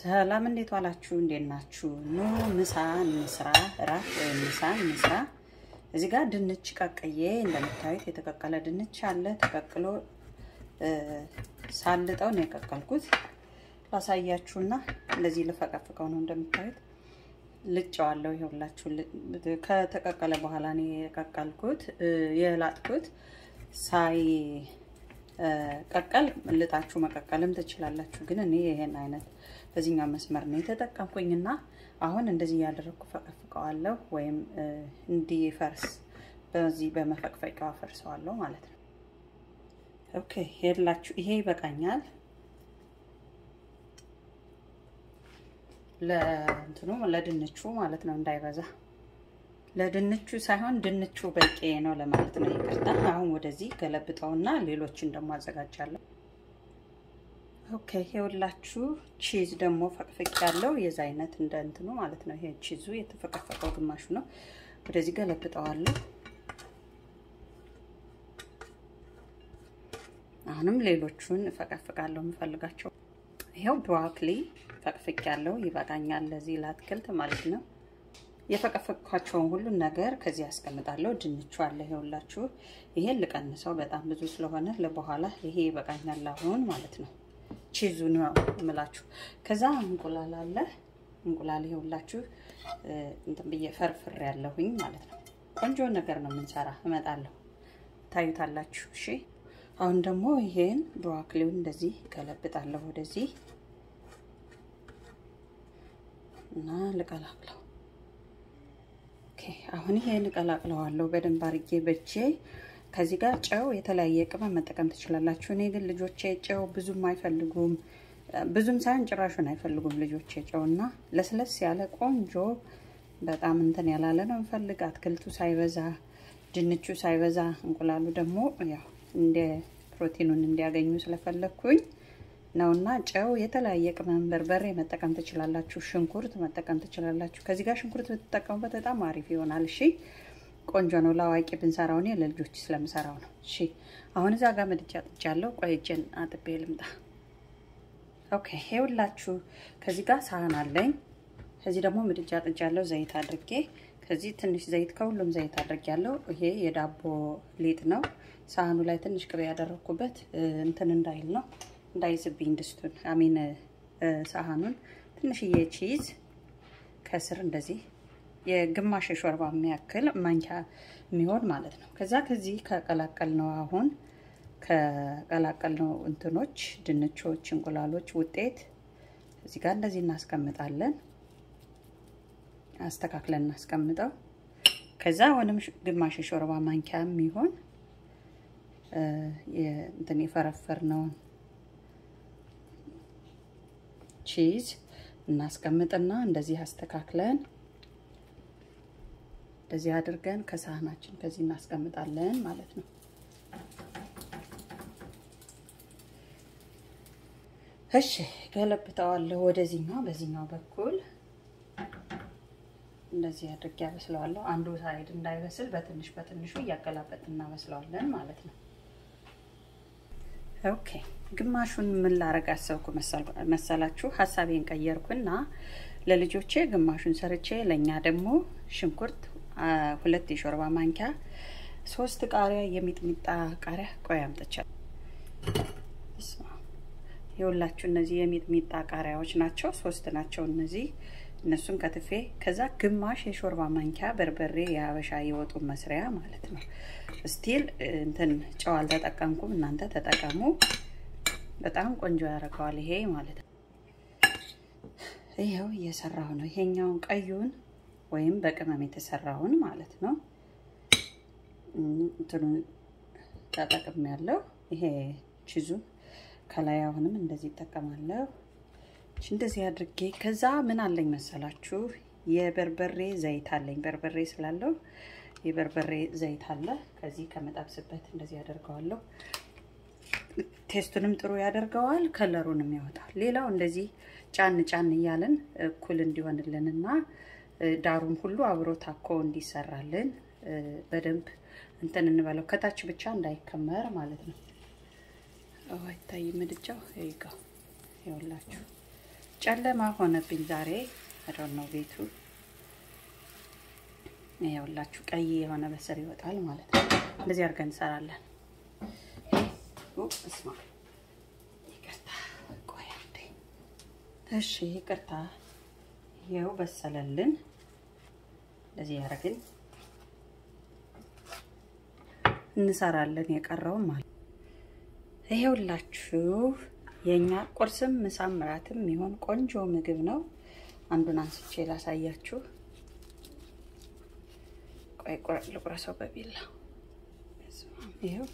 ሰላም እንዴት ዋላችሁ? እንዴት ናችሁ? ኑ ምሳ እንስራ፣ እራት ወይም ምሳ እንስራ። እዚህ ጋር ድንች ቀቅዬ እንደምታዩት የተቀቀለ ድንች አለ። ተቀቅሎ ሳልጠው ነው የቀቀልኩት። ላሳያችሁና እንደዚህ ልፈቀፍቀው ነው እንደምታዩት ልጨዋለሁ። ይኸውላችሁ ከተቀቀለ በኋላ ነው የቀቀልኩት የላጥኩት ሳይ ቀቀል ልጣችሁ መቀቀልም ትችላላችሁ። ግን እኔ ይሄን አይነት በዚህኛው መስመር ነው የተጠቀምኩኝና አሁን እንደዚህ እያደረግኩ ፈቀፍቀዋለሁ ወይም እንዲፈርስ በዚህ በመፈቅፈቂያው አፈርሰዋለሁ ማለት ነው። ኦኬ ሄድላችሁ ይሄ ይበቃኛል። ለእንትኑ ለድንቹ ማለት ነው እንዳይበዛ ለድንቹ ሳይሆን ድንቹ በቂ ነው ለማለት ነው። ይቅርታ። አሁን ወደዚህ ገለብጠውና ሌሎችን ደግሞ አዘጋጃለሁ። ኦኬ ይኸውላችሁ ቺዝ ደግሞ ፈቅፍቅ ያለው የዛ አይነት እንደ እንትኑ ማለት ነው። ይሄ ቺዙ የተፈቀፈቀው ግማሹ ነው። ወደዚህ ገለብጠዋለሁ። አሁንም ሌሎቹን እፈቀፍቃለሁ የምፈልጋቸው። ይኸው ብሮኮሊ ፈቅፍቅ ያለው ይበቃኛል ለዚህ ለአትክልት ማለት ነው። የፈቀፈቅኳቸውን ሁሉን ነገር ከዚህ ያስቀምጣለሁ። ድንቹ አለ ይኸውላችሁ። ይሄን ልቀንሰው በጣም ብዙ ስለሆነ ለበኋላ ይሄ ይበቃኛል አሁን ማለት ነው። ቺዙ ነው የምላችሁ። ከዛ እንቁላል አለ። እንቁላል ይኸውላችሁ እንትን ብዬ ፈርፍር ያለሁኝ ማለት ነው። ቆንጆ ነገር ነው የምንሰራ። እመጣለሁ፣ ታዩታላችሁ። እሺ አሁን ደግሞ ይሄን ብሮኮሊውን እንደዚህ ገለብጣለሁ ወደዚህ እና ልቀላቅለው አሁን ይሄን እቀላቅለዋለሁ በደንብ አርጌ በቼ። ከዚህ ጋር ጨው የተለያየ ቅመም መጠቀም ትችላላችሁ። እኔ ግን ልጆቼ ጨው ብዙም አይፈልጉም፣ ብዙም ሳይሆን ጭራሹን አይፈልጉም ልጆቼ ጨው እና ለስለስ ያለ ቆንጆ በጣም እንትን ያላለ ነው እንፈልግ። አትክልቱ ሳይበዛ፣ ድንቹ ሳይበዛ፣ እንቁላሉ ደግሞ ያው እንደ ፕሮቲኑን እንዲያገኙ ስለፈለግኩኝ ነውና ጨው የተለያየ ቅመም በርበሬ መጠቀም ትችላላችሁ። ሽንኩርት መጠቀም ትችላላችሁ። ከዚህ ጋር ሽንኩርት ብትጠቀሙበት በጣም አሪፍ ይሆናል። እሺ ቆንጆ ነው። ለአዋቂ ብንሰራው እኔ ለልጆች ስለምሰራው ነው። እሺ አሁን እዛ ጋር ምድጃ ጥጃለሁ። ቆይ እጄን አጥቤ ልምጣ። ኦኬ ይኸውላችሁ ከዚህ ጋር ሳህን አለኝ። ከዚህ ደግሞ ምድጃ ጥጃለሁ ዘይት አድርጌ። ከዚህ ትንሽ ዘይት ከሁሉም ዘይት አድርጌያለሁ። ይሄ የዳቦ ሊጥ ነው። ሳህኑ ላይ ትንሽ ቅቤ ያደረግኩበት እንትን እንዳይል ነው እንዳይዝብኝ ድስቱን አሚን ሳህኑን ትንሽዬ ቺዝ ከስር እንደዚህ የግማሽ የሾርባ የሚያክል ማንኪያ የሚሆን ማለት ነው። ከዛ ከዚህ ከቀላቀል ነው አሁን ከቀላቀል ነው እንትኖች ድንቾች፣ እንቁላሎች ውጤት እዚህ ጋር እንደዚህ እናስቀምጣለን። አስተካክለን እናስቀምጠው። ከዛ አሁንም ግማሽ የሾርባ ማንኪያ የሚሆን እንትን የፈረፈር ነውን ቺዝ እናስቀምጥና እንደዚህ አስተካክለን እንደዚህ አድርገን ከሳህናችን ከዚህ እናስቀምጣለን ማለት ነው። እሺ ገለብጠዋለሁ ወደዚህኛው በዚህኛው በኩል እንደዚህ አድርጌ ያበስለዋለሁ። አንዱ ሳይድ እንዳይበስል በትንሽ በትንሹ እያገላበጥ እናበስለዋለን ማለት ነው። ኦኬ ግማሹን ምን ላረግ አሰብኩ መሰላችሁ? ሀሳቤን ቀየርኩና ለልጆቼ ግማሹን ሰርቼ ለእኛ ደግሞ ሽንኩርት ሁለት የሾርባ ማንኪያ፣ ሶስት ቃሪያ የሚጥሚጣ ቃሪያ ቆይ አምጥቻለሁ። የሁላችሁ እነዚህ የሚጥሚጣ ቃሪያዎች ናቸው። ሶስት ናቸው እነዚህ እነሱን ከትፌ ከዛ ግማሽ የሾርባ ማንኪያ በርበሬ የሀበሻ የወጡ መስሪያ ማለት ነው። ስቲል እንትን ጨው አልተጠቀምኩም፣ እናንተ ተጠቀሙ። በጣም ቆንጆ ያደርገዋል ይሄ ማለት ነው። ይኸው እየሰራሁ ነው። ይሄኛውን ቀዩን ወይም በቅመም የተሰራውን ማለት ነው እንትኑን ተጠቅም ያለው ይሄ ቺዙን ከላይ አሁንም እንደዚህ ይጠቀማለሁ። እንደዚህ አድርጌ ከዛ ምን አለኝ መሰላችሁ የበርበሬ ዘይት አለኝ። በርበሬ ስላለው የበርበሬ ዘይት አለ። ከዚህ ከመጠብስበት እንደዚህ ያደርገዋለሁ። ቴስቱንም ጥሩ ያደርገዋል፣ ከለሩንም ያወጣል። ሌላው እንደዚህ ጫን ጫን እያለን እኩል እንዲሆንልን እና ዳሩም ሁሉ አብሮ ታኮ እንዲሰራልን በደንብ እንትን እንበለው። ከታች ብቻ እንዳይከመር ማለት ነው። አይታይ ምድጃው ይጋው ይኸውላችሁ ጨለማ ሆነብኝ ዛሬ አዶን ነው ቤቱ ይኸውላችሁ ቀይ የሆነ በስር ይወጣል ማለት ነው። እንደዚህ አድርገን እንሰራለን። እስማ ይቅርታ፣ ቆይ አንዴ። እሺ ይቅርታ። ይኸው በሰለልን። እንደዚህ ያደረግን እንሰራለን የቀረውን ማለት ይኸውላችሁ የእኛ ቁርስም ምሳም እራትም የሚሆን ቆንጆ ምግብ ነው። አንዱን አንስቼ ላሳያችሁ። ቆይ ልቁረሰው በቢላ ይኸው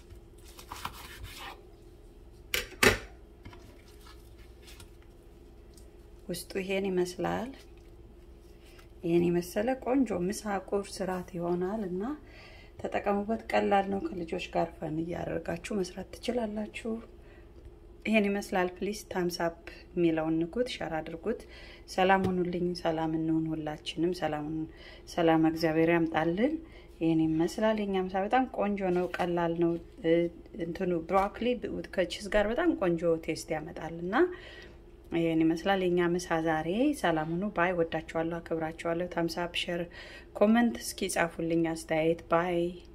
ውስጡ ይሄን ይመስላል። ይሄን የመሰለ ቆንጆ ምሳ ቁርስ እራት ይሆናል እና ተጠቀሙበት። ቀላል ነው። ከልጆች ጋር ፈን እያደረጋችሁ መስራት ትችላላችሁ። ይሄን ይመስላል። ፕሊስ ታምስ አፕ የሚለውን ንኩት፣ ሸር አድርጉት። ሰላም ሁኑልኝ። ሰላም እንሁን ሁላችንም። ሰላም እግዚአብሔር ያምጣልን። ይህን ይመስላል። የኛ ምሳ በጣም ቆንጆ ነው፣ ቀላል ነው። እንትኑ ብሮኮሊ ከቺዝ ጋር በጣም ቆንጆ ቴስት ያመጣል እና ይህን ይመስላል የኛ ምሳ ዛሬ። ሰላም ሁኑ። ባይ። ወዳችኋለሁ፣ አክብራችኋለሁ። ታምስ አፕ፣ ሸር፣ ኮመንት እስኪ ጻፉልኝ አስተያየት። ባይ